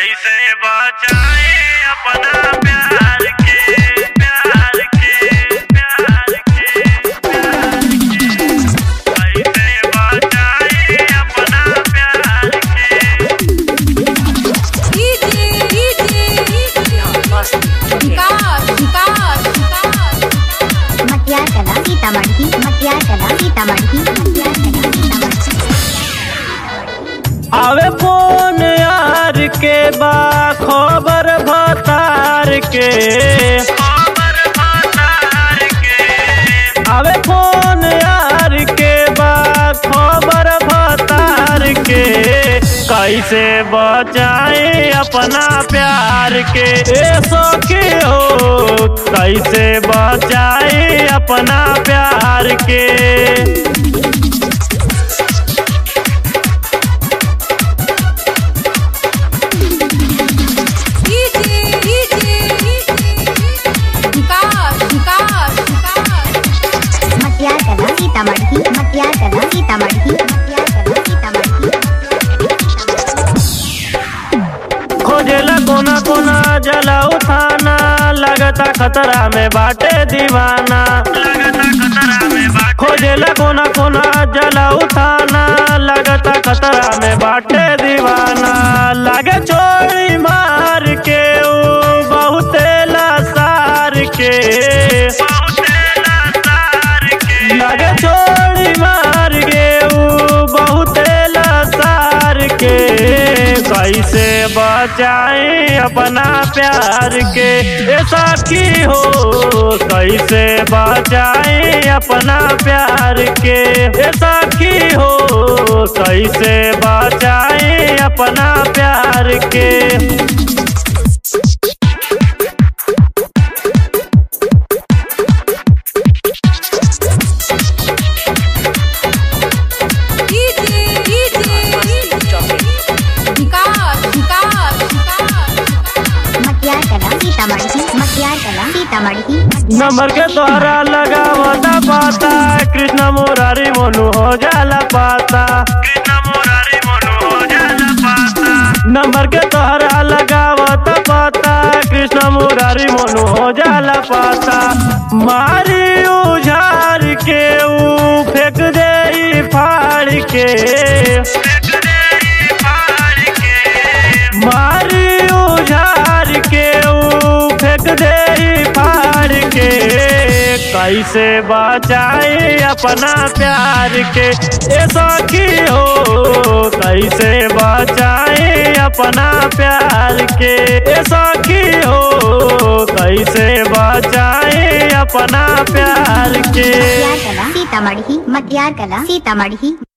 कैसे बचाए अपना प्यार के प्यार के प्यार के प्यार के कैसे बचाए अपना प्यार के मटियार कला सीतामढ़ी मटियार कला सीतामढ़ी मटियार कला सीतामढ़ी आवे फोन यार के बा खबर भतार के खबर भतार के आवे फोन यार के बा खबर भतार के कैसे बचाए अपना प्यार के ए सखी हो कैसे बचाए अपना प्यार के मटियार कला सीतामढ़ी मटियार कला सीतामढ़ी मटियार कला सीतामढ़ी खोजेला कोना कोना जला उठाना लगता खतरा में बाटे दीवाना लगता खतरा में बाट खोजेला कोना कोना जला उठाना लगता खतरा में बाटे दीवाना लगे चोरी मार के ऊ बहुते लासार के बहुते लाचार के लगे चोरी मार के ऊ बहुते लासार के कैसे बचाए अपना प्यार के ऐसा की हो कैसे बचाए अपना प्यार के ऐसा की हो कैसे बचाए अपना प्यार के मटियार कला सीतामढ़ी मटियार कला सीतामढ़ी नंबर के तोहरा लगावता पाता कृष्ण मुरारी मोनू हो जाला पाता कृष्ण मुरारी मनो हो जाला पाता नंबर के तोहरा लगावता पाता कृष्ण मुरारी मोनू हो जाला पाता मारी उझार के ऊ फेंक दे ई फाड़ के देख दे पार के मारी उझार के ऊ फेंक दे ई फाड़ के कैसे बचाए अपना प्यार के ए सखी हो कैसे बचाए अपना प्यार के ए सखी हो कैसे बचाए अपना प्यार के मटियार कला सीतामढ़ी मटियार कला सीतामढ़ी